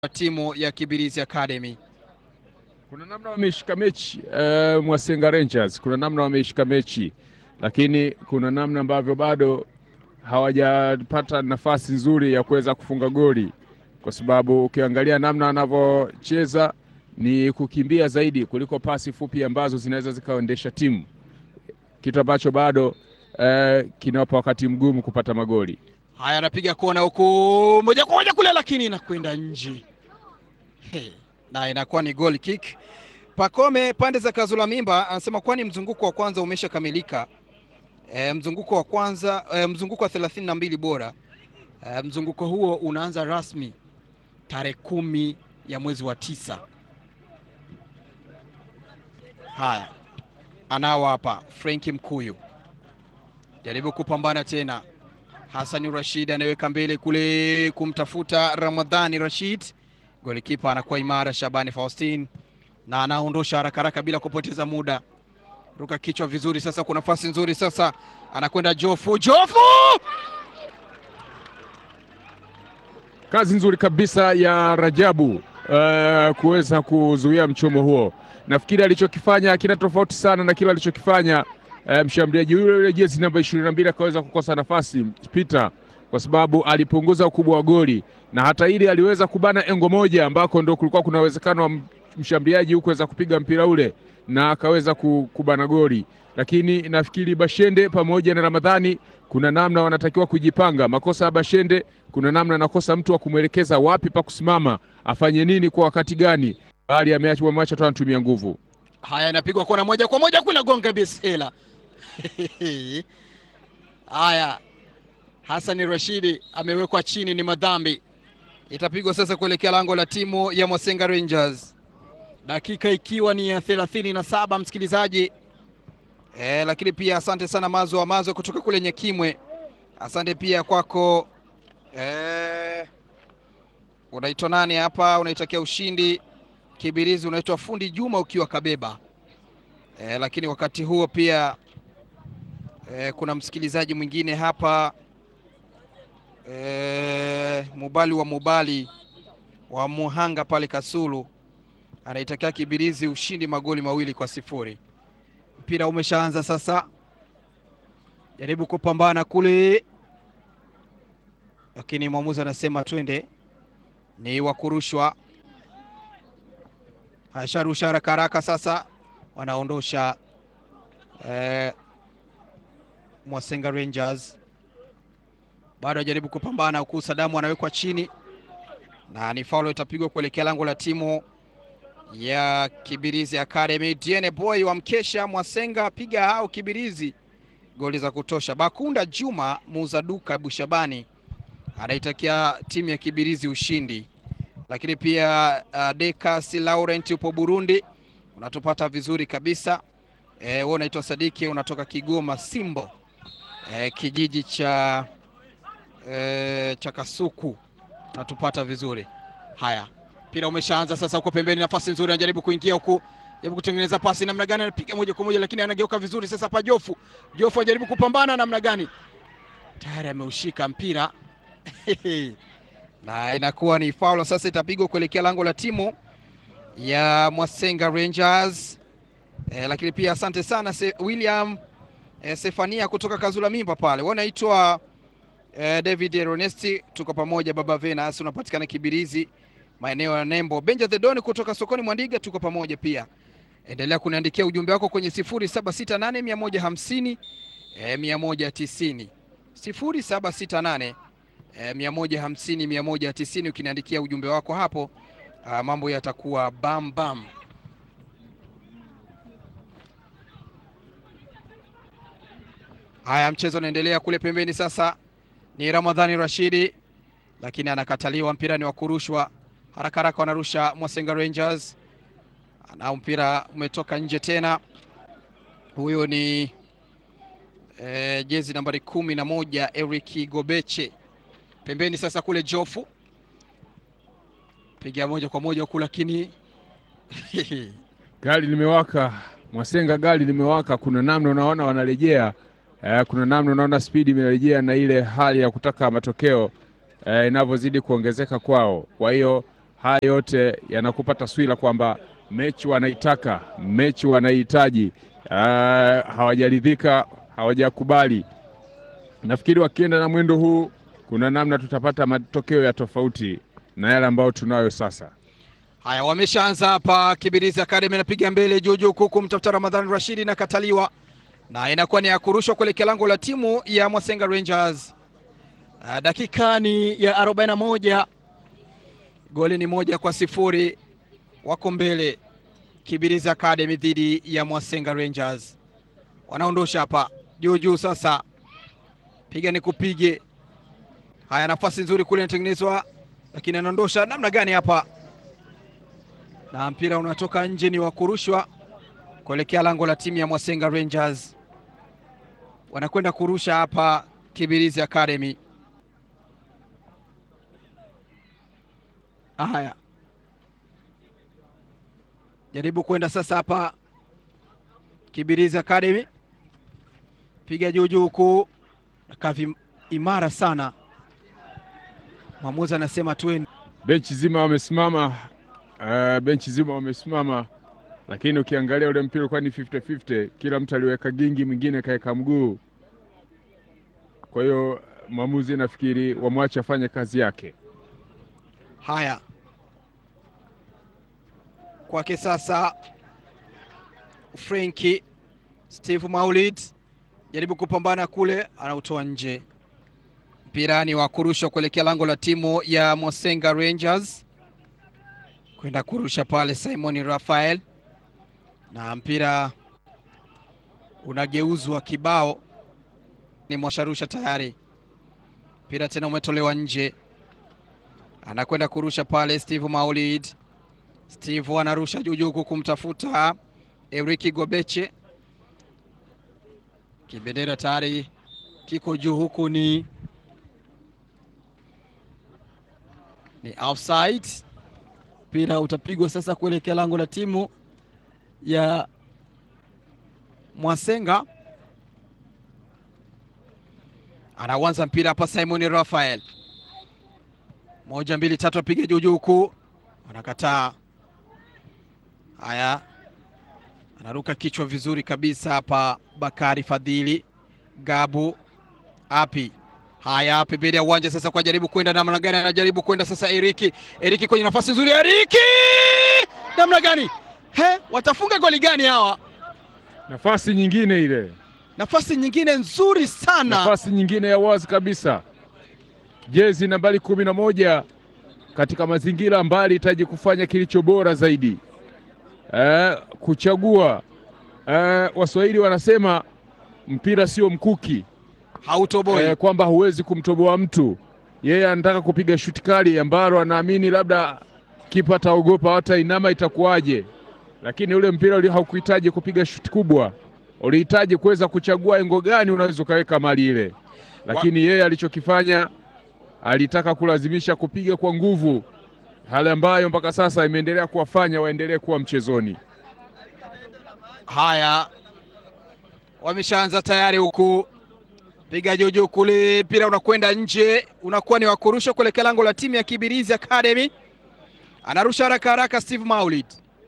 timu ya Kibirizi Academy. Kuna namna wameishika mechi uh, Mwasenga Rangers, kuna namna wameishika mechi, lakini kuna namna ambavyo bado hawajapata nafasi nzuri ya kuweza kufunga goli, kwa sababu ukiangalia namna wanavyocheza ni kukimbia zaidi kuliko pasi fupi ambazo zinaweza zikaendesha timu, kitu ambacho bado uh, kinawapa wakati mgumu kupata magoli. Haya, anapiga kona huku moja kwa moja kule, lakini inakwenda nje hey, na inakuwa ni goal kick. Pakome pande za Kazula Mimba anasema kwani mzunguko wa kwanza umeshakamilika. E, mzunguko wa kwanza e, mzunguko wa thelathini na mbili bora e, mzunguko huo unaanza rasmi tarehe kumi ya mwezi wa tisa. Haya, anao hapa Frenki Mkuyu jaribu kupambana tena. Hasani Rashid anaweka mbele kule kumtafuta Ramadhani Rashid, golikipa anakuwa imara Shabani Faustin na anaondosha haraka haraka bila kupoteza muda. Ruka kichwa vizuri sasa, kuna nafasi nzuri sasa, anakwenda Jofu. Jofu Kazi nzuri kabisa ya Rajabu uh, kuweza kuzuia mchomo huo. Nafikiri alichokifanya kina tofauti sana na kile alichokifanya uh, mshambuliaji yule yule jezi namba ishirini na mbili akaweza kukosa nafasi Peter, kwa sababu alipunguza ukubwa wa goli, na hata ili aliweza kubana engo moja ambako ndo kulikuwa kuna uwezekano wa mshambuliaji huku kuweza kupiga mpira ule na akaweza kubana goli, lakini nafikiri Bashende pamoja na Ramadhani kuna namna wanatakiwa kujipanga. Makosa ya Bashende, kuna namna anakosa mtu wa kumwelekeza wapi pa kusimama, afanye nini kwa wakati gani, bali ameacha tu anatumia nguvu. Haya, inapigwa kona moja kwa moja kule gonga besela. Haya, Hasani Rashidi amewekwa chini, ni madhambi. Itapigwa sasa kuelekea lango la timu ya Mwasenga Rangers, dakika ikiwa ni ya thelathini na saba msikilizaji. E, lakini pia asante sana Mazo wa Mazo kutoka kule Nyekimwe. Asante pia kwako e, unaitwa nani hapa, unaitakia ushindi Kibirizi, unaitwa Fundi Juma ukiwa Kabeba. E, lakini wakati huo pia e, kuna msikilizaji mwingine hapa e, Mubali wa Mubali wa Muhanga pale Kasulu anaitakia Kibirizi ushindi magoli mawili kwa sifuri. Mpira umeshaanza sasa, jaribu kupambana kule, lakini mwamuzi anasema twende, ni wa kurushwa. Asharusha haraka haraka, sasa wanaondosha eh, Mwasenga Rangers bado ajaribu kupambana huku, Sadamu anawekwa chini na ni faulo itapigwa kuelekea lango la timu ya Kibirizi Academy. Diene Boy wa mkesha Mwasenga piga hao Kibirizi goli za kutosha. Bakunda Juma muuza duka Bushabani anaitakia timu ya Kibirizi ushindi, lakini pia uh, Dekas Laurent upo Burundi, unatupata vizuri kabisa e, wewe unaitwa Sadiki unatoka Kigoma Simbo e, kijiji cha e, cha Kasuku unatupata vizuri. Haya, mpira umeshaanza sasa, huko pembeni, nafasi nzuri, anajaribu kuingia huku, jaribu kutengeneza pasi namna gani, anapiga moja kwa moja, lakini anageuka vizuri sasa. Hapa Jofu, Jofu anajaribu kupambana namna gani, tayari ameushika mpira na inakuwa ni faulo sasa, itapigwa kuelekea lango la timu ya Mwasenga Rangers. E, lakini pia asante sana Se, William e, Sefania kutoka Kazula Mimba pale, wanaitwa e, David Ernesti, tuko pamoja. Baba Venas unapatikana Kibirizi maeneo ya Nembo. Benja the Don kutoka sokoni Mwandiga, tuko pamoja pia. Endelea kuniandikia ujumbe wako kwenye 0768 150 eh, 190 0768 eh, 150 190. Ukiniandikia ujumbe wako hapo, ah, mambo yatakuwa bam bam. Haya, mchezo unaendelea kule pembeni. Sasa ni Ramadhani Rashidi, lakini anakataliwa. Mpira ni wa kurushwa haraka haraka, wanarusha Mwasenga Rangers, anao mpira umetoka nje tena. Huyo ni e, jezi nambari kumi na moja Eric Gobeche pembeni. Sasa kule Jofu piga moja kwa moja huku, lakini gari limewaka Mwasenga, gari limewaka. Kuna namna unaona wanarejea, eh, kuna namna unaona spidi imerejea na ile hali ya kutaka matokeo eh, inavyozidi kuongezeka kwao. Kwa hiyo haya yote yanakupa taswira kwamba mechi wanaitaka, mechi wanaihitaji. Uh, hawajaridhika, hawajakubali. Nafikiri wakienda na mwendo huu, kuna namna tutapata matokeo ya tofauti na yale ambayo tunayo sasa. Haya, wameshaanza hapa. Kibirizi Academy anapiga mbele juu juu, kuku mtafuta Ramadhani Rashidi na kataliwa, na inakuwa ni ya kurushwa kuelekea lango la timu ya Mwasenga Rangers. Uh, dakika ni ya 41, goli ni moja kwa sifuri, wako mbele Kibirizi Academy dhidi ya Mwasenga Rangers. Wanaondosha hapa juu juu, sasa piga ni kupige. Haya, nafasi nzuri kule inatengenezwa, lakini anaondosha namna gani hapa na mpira unatoka nje, ni wa kurushwa kuelekea lango la timu ya Mwasenga Rangers. Wanakwenda kurusha hapa Kibirizi Academy. Haya, jaribu kwenda sasa hapa Kibirizi Academy, piga juu juu huku, kavi imara sana. Mwamuzi anasema twende. Benchi zima wamesimama, uh, benchi zima wamesimama, lakini ukiangalia ule mpira ulikuwa ni 50-50, kila mtu aliweka gingi, mwingine kaweka mguu. Kwa hiyo mwamuzi nafikiri wamwache afanye kazi yake. Haya, kwake sasa Frenki Steve Maulid jaribu kupambana kule, anautoa nje. Mpira ni wa kurushwa kuelekea lango la timu ya Mwasenga Rangers, kwenda kurusha pale Simon Rafael, na mpira unageuzwa kibao, ni mwasharusha tayari. Mpira tena umetolewa nje, anakwenda kurusha pale Steve Maulid. Steve anarusha juujuu kumtafuta Eriki Gobeche, kibendera tayari kiko juu, huku ni ni offside. Mpira utapigwa sasa kuelekea lango la timu ya Mwasenga. Anaanza mpira hapa Simon Rafael, moja mbili tatu, apiga juu juu huku, anakataa. Haya, anaruka kichwa vizuri kabisa hapa. Bakari Fadhili Gabu api Haya, pembeni ya uwanja sasa, kwa jaribu kwenda namna gani? Anajaribu kwenda sasa, Eriki Eriki kwenye nafasi nzuri, Eriki namna gani? He, watafunga goli gani hawa? Nafasi nyingine ile, Nafasi nyingine nzuri sana, nafasi nyingine ya wazi kabisa, jezi nambari kumi na moja katika mazingira ambayo alihitaji kufanya kilicho bora zaidi, eh, kuchagua. Eh, Waswahili wanasema mpira sio mkuki hautoboi eh, kwamba huwezi kumtoboa mtu. Yeye anataka kupiga shuti kali ambalo anaamini labda kipa ataogopa, hata inama itakuwaje, lakini ule mpira ule haukuhitaji kupiga shuti kubwa, ulihitaji kuweza kuchagua engo gani unaweza ukaweka mali ile, lakini yeye alichokifanya alitaka kulazimisha kupiga kwa nguvu, hali ambayo mpaka sasa imeendelea kuwafanya waendelee kuwa mchezoni. Haya, wameshaanza tayari huku, piga juujuu kule, mpira unakwenda nje, unakuwa ni wakurusha kuelekea lango la timu ya Kibirizi Academy. Anarusha haraka haraka, Steve Maulid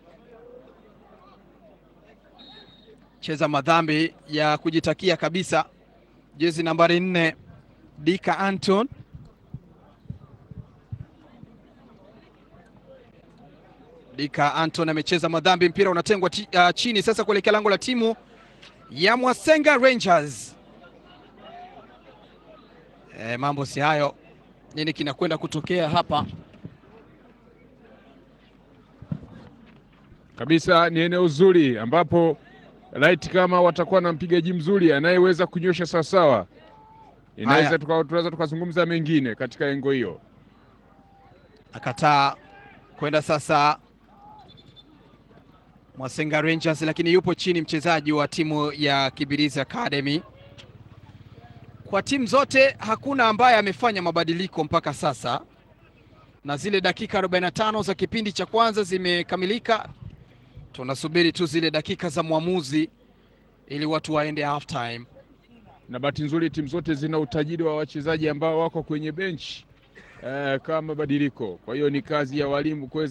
cheza madhambi ya kujitakia kabisa, jezi nambari nne Dika Anton Dika Anton amecheza madhambi, mpira unatengwa uh, chini sasa kuelekea lango la timu ya Mwasenga Rangers. E, mambo si hayo, nini kinakwenda kutokea hapa? Kabisa ni eneo zuri ambapo laiti kama watakuwa na mpigaji mzuri anayeweza kunyosha sawasawa, inaweza tunaweza tukazungumza mengine katika engo hiyo. Akataa kwenda sasa Mwasenga Rangers, lakini yupo chini mchezaji wa timu ya Kibirizi Academy. Kwa timu zote hakuna ambaye amefanya mabadiliko mpaka sasa, na zile dakika 45 za kipindi cha kwanza zimekamilika. Tunasubiri tu zile dakika za mwamuzi ili watu waende half time. Na bahati nzuri timu zote zina utajiri wa wachezaji ambao wako kwenye benchi eh, kama mabadiliko. Kwa hiyo ni kazi ya walimu kuweza